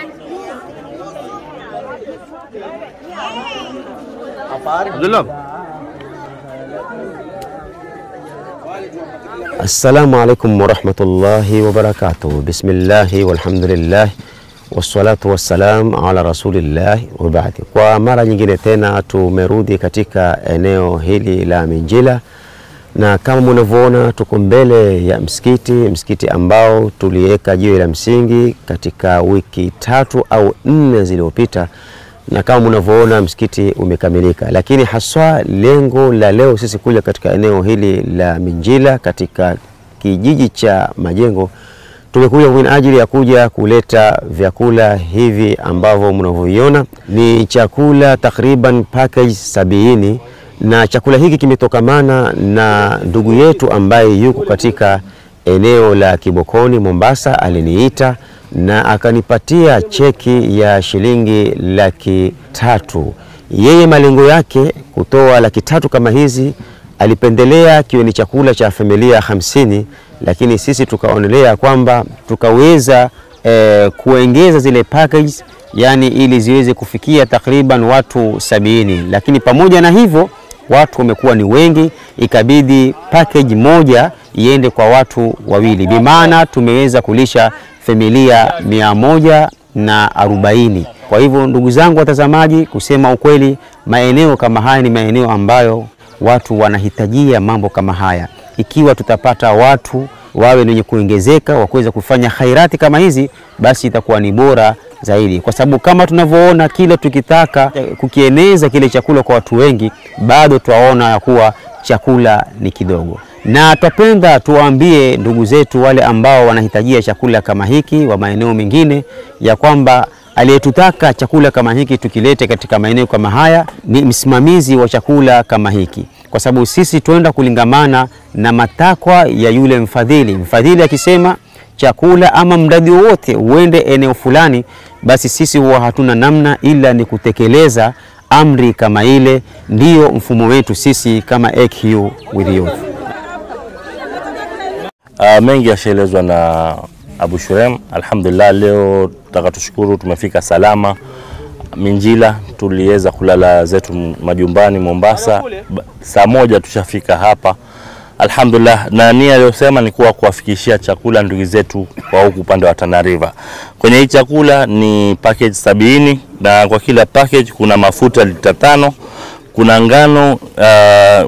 Abdullah. Assalamu alaikum warahmatullahi wabarakatuh. Bismillahi walhamdulillah wassalatu wassalam ala rasulillah wa baadi. Kwa mara nyingine tena tumerudi katika eneo hili la Minjila, na kama mnavyoona tuko mbele ya msikiti, msikiti ambao tuliweka jiwe la msingi katika wiki tatu au nne zilizopita na kama mnavyoona msikiti umekamilika, lakini haswa lengo la leo sisi kuja katika eneo hili la Minjila katika kijiji cha Majengo, tumekuja kwa ajili ya kuja kuleta vyakula hivi ambavyo mnavyoviona ni chakula takriban package sabini, na chakula hiki kimetokamana na ndugu yetu ambaye yuko katika eneo la Kibokoni Mombasa, aliniita na akanipatia cheki ya shilingi laki tatu. Yeye malengo yake kutoa laki tatu kama hizi, alipendelea kiwe ni chakula cha familia hamsini, lakini sisi tukaonelea kwamba tukaweza eh, kuongeza zile package, yani ili ziweze kufikia takriban watu sabini, lakini pamoja na hivyo watu wamekuwa ni wengi, ikabidi package moja iende kwa watu wawili, bimaana tumeweza kulisha familia mia moja na arobaini. Kwa hivyo ndugu zangu watazamaji, kusema ukweli, maeneo kama haya ni maeneo ambayo watu wanahitajia mambo kama haya. Ikiwa tutapata watu wawe wenye kuongezeka wa kuweza kufanya khairati kama hizi, basi itakuwa ni bora zaidi, kwa sababu kama tunavyoona, kila tukitaka kukieneza kile chakula kwa watu wengi, bado twaona ya kuwa chakula ni kidogo na twapenda tuwaambie ndugu zetu wale ambao wanahitajia chakula kama hiki wa maeneo mengine ya kwamba aliyetutaka chakula kama hiki tukilete katika maeneo kama haya ni msimamizi wa chakula kama hiki, kwa sababu sisi twenda kulingamana na matakwa ya yule mfadhili. Mfadhili akisema chakula ama mradi wowote uende eneo fulani, basi sisi huwa hatuna namna ila ni kutekeleza amri kama ile. Ndiyo mfumo wetu sisi kama AQ with Youth. Uh, mengi yashaelezwa na Abu Shurem. Alhamdulillah, leo tutaka tushukuru tumefika salama Minjila. Tuliweza kulala zetu majumbani Mombasa, saa moja tushafika hapa alhamdulillah, na nia aliyosema ni kuwa kuwafikishia chakula ndugu zetu kwa huku upande wa Tana River. Kwenye hii chakula ni package sabini na kwa kila package kuna mafuta lita tano, kuna ngano uh,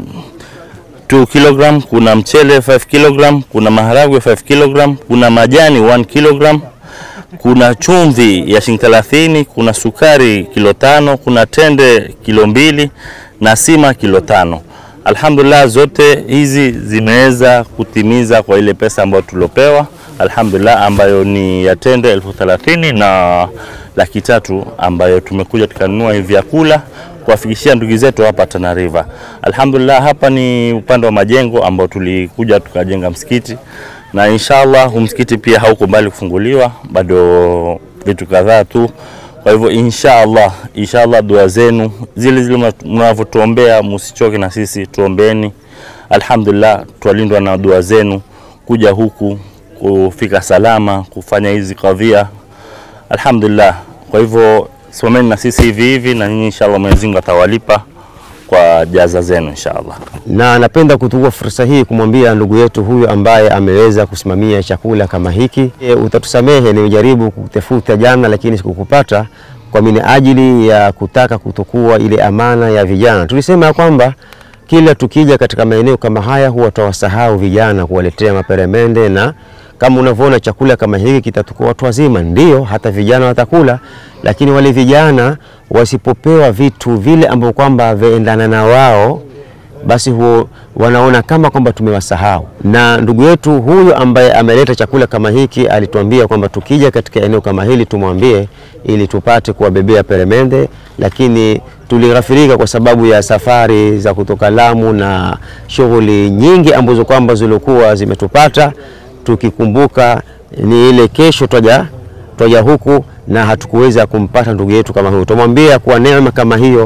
2 kg, kuna mchele 5 kg, kuna maharagwe 5 kg, kuna majani 1 kg, kuna chumvi ya shilingi 30, kuna sukari kilo tano, kuna tende kilo mbili na sima kilo tano. Alhamdulillah, zote hizi zimeweza kutimiza kwa ile pesa ambayo tulopewa, alhamdulillah, ambayo ni ya tende elfu thelathini na laki tatu ambayo tumekuja tukanunua hivi vyakula kuwafikishia ndugu zetu hapa Tana River. Alhamdulillah, hapa ni upande wa majengo ambao tulikuja tukajenga msikiti na inshallah huu msikiti pia hauko mbali kufunguliwa, bado vitu kadhaa tu. Kwa hivyo inshallah, inshallah dua zenu zile zile mnavyotuombea, msichoke na sisi, tuombeeni. Alhamdulillah, twalindwa na dua zenu kuja huku kufika salama kufanya hizi kadhia. Alhamdulillah, kwa hivyo someni na sisi hivi hivi, na nyinyi inshallah Mwenyezi Mungu atawalipa kwa jaza zenu inshallah. na napenda kuchukua fursa hii kumwambia ndugu yetu huyu ambaye ameweza kusimamia chakula kama hiki e, utatusamehe nimejaribu kutafuta jana lakini sikukupata kwa minajili ya kutaka kutokuwa ile amana ya vijana. Tulisema ya kwamba kila tukija katika maeneo kama haya huwa tutawasahau vijana kuwaletea maperemende na kama unavyoona chakula kama hiki kitatoka watu wazima, ndio hata vijana watakula, lakini wale vijana wasipopewa vitu vile ambavyo kwamba vaendana na wao basi huo wanaona kama kwamba tumewasahau. Na ndugu yetu huyu ambaye ameleta chakula kama hiki alituambia kwamba tukija katika eneo kama hili tumwambie ili tupate kuwabebea peremende, lakini tulighafirika kwa sababu ya safari za kutoka Lamu na shughuli nyingi ambazo kwamba zilikuwa zimetupata, tukikumbuka ni ile kesho twaja twaja huku na hatukuweza kumpata ndugu yetu kama huyo. Tumwambia kuwa neema kama hiyo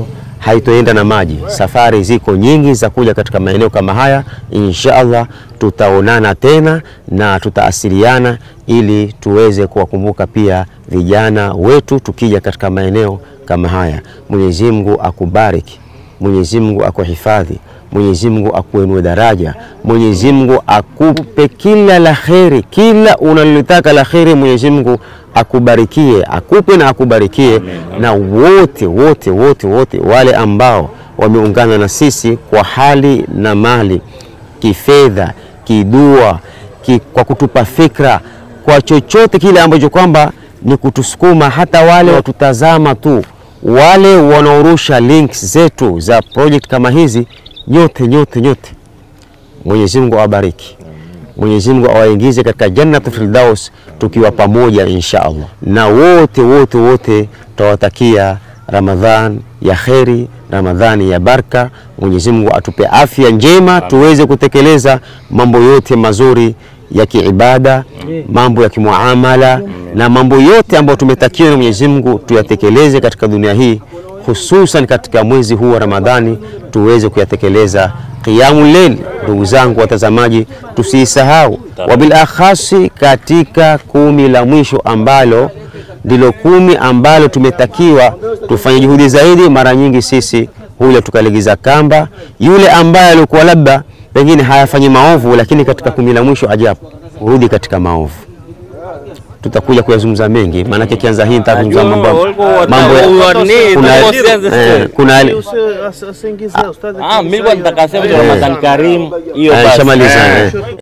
haitoenda na maji. Safari ziko nyingi za kuja katika maeneo kama haya. Insha Allah tutaonana tena na tutaasiliana ili tuweze kuwakumbuka pia vijana wetu tukija katika maeneo kama haya. Mwenyezi Mungu akubariki, Mwenyezi Mungu akuhifadhi, Mwenyezi Mungu akuinue daraja, Mwenyezi Mungu akupe kila la kheri, kila unalotaka la kheri, Mwenyezi Mungu akubarikie, akupe na akubarikie, na wote wote wote wote wale ambao wameungana na sisi kwa hali na mali, kifedha, kidua, ki, kwa kutupa fikra, kwa chochote kile ambacho kwamba ni kutusukuma, hata wale watutazama tu, wale wanaorusha links zetu za project kama hizi, nyote nyote nyote, Mwenyezi Mungu awabariki. Mwenyezi Mungu awaingize katika Jannatul Firdaus tukiwa pamoja insha Allah, na wote wote wote tawatakia Ramadhan ya kheri, Ramadhani ya baraka. Mwenyezi Mungu atupe afya njema tuweze kutekeleza mambo yote mazuri ya kiibada, mambo ya kimuamala na mambo yote ambayo tumetakiwa na Mwenyezi Mungu tuyatekeleze katika dunia hii, hususan katika mwezi huu wa Ramadhani tuweze kuyatekeleza. Qiyamul Layl, ndugu zangu watazamaji, tusiisahau, wabil akhasi katika kumi la mwisho ambalo ndilo kumi ambalo tumetakiwa tufanye juhudi zaidi. Mara nyingi sisi huja tukalegiza kamba, yule ambaye alikuwa labda pengine hayafanyi maovu, lakini katika kumi la mwisho ajabu hurudi katika maovu. Tutakuja kuyazungumza mengi, maanake kianza hii nitazungumza mambo mambo ya kuna eh, kuna Ah, mimi kwa nataka sema Ramadhan Karim hiyo eh, basi. shamaliza Eh. eh.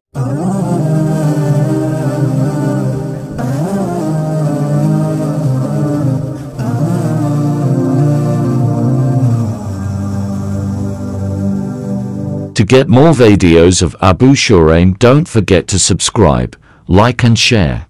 To get more videos of Abu Shuraim, don't forget to subscribe, like and share.